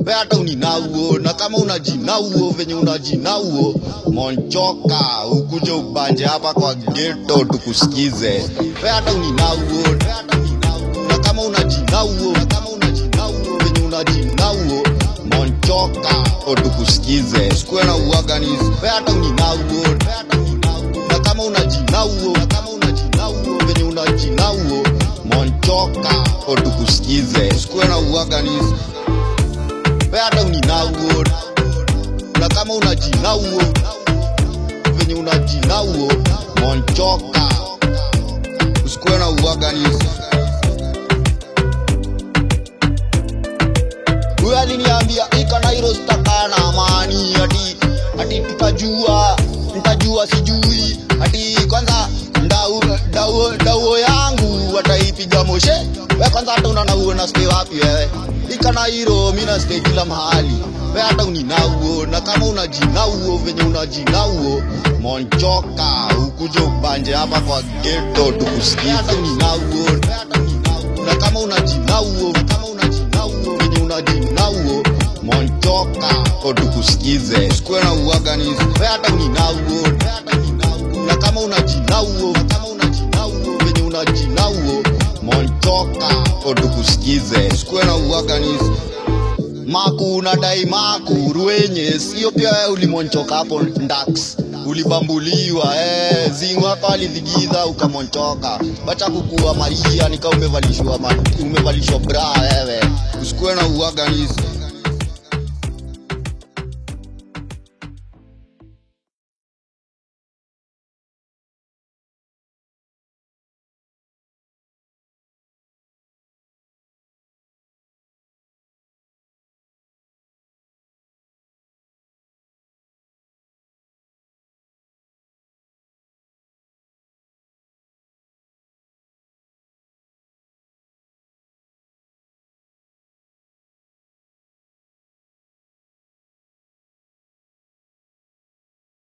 we hata uninauo na kama unajinauo venye unajinauo monchoka ukuje ubanje hapa kwa geto tukusikize we hata uninauo na kama unajinauo na kama unajinauo venye unajinauo monchoka otukusikize sikuwe na uaganizi we hata uninauo na kama unajinauo na kama unajinauo venye unajinauo monchoka otukusikize sikuwe na uaganizi we hata uninauo na kama unajinauo venye unajinauo monchoka usikuwe na uaganizi huyo aliniambia ikanairo sitakaa na amani ati ati tutajua ntajua sijui ati kwanza ndau ndau ndauo yangu wataipiga moshe we kwanza hata unanauo na stay wapi wewe ikanairo mi na stay kila mahali we hata uninauo na kama unajinauo venye unajinauo monchoka ukuje ubanje hapa kwa geto tukusikia hata uninauo na kama unajinauo kama unajinauo venye unajinauo monchoka otukusikize sikuwe na uaganizi we hata uninauo na kama unajinauo kama unajinauo venye unajinauo monchoka otukusikize sikuwe na uaganizi maku unadai maku ruenye sio pia wewe ulimonchoka hapo ndax ulibambuliwa eh, zingu hapa alidhigiza ukamonchoka bacha kukua maria nika umevalishwa ma, umevalishwa bra wewe usikuwe na uaganizi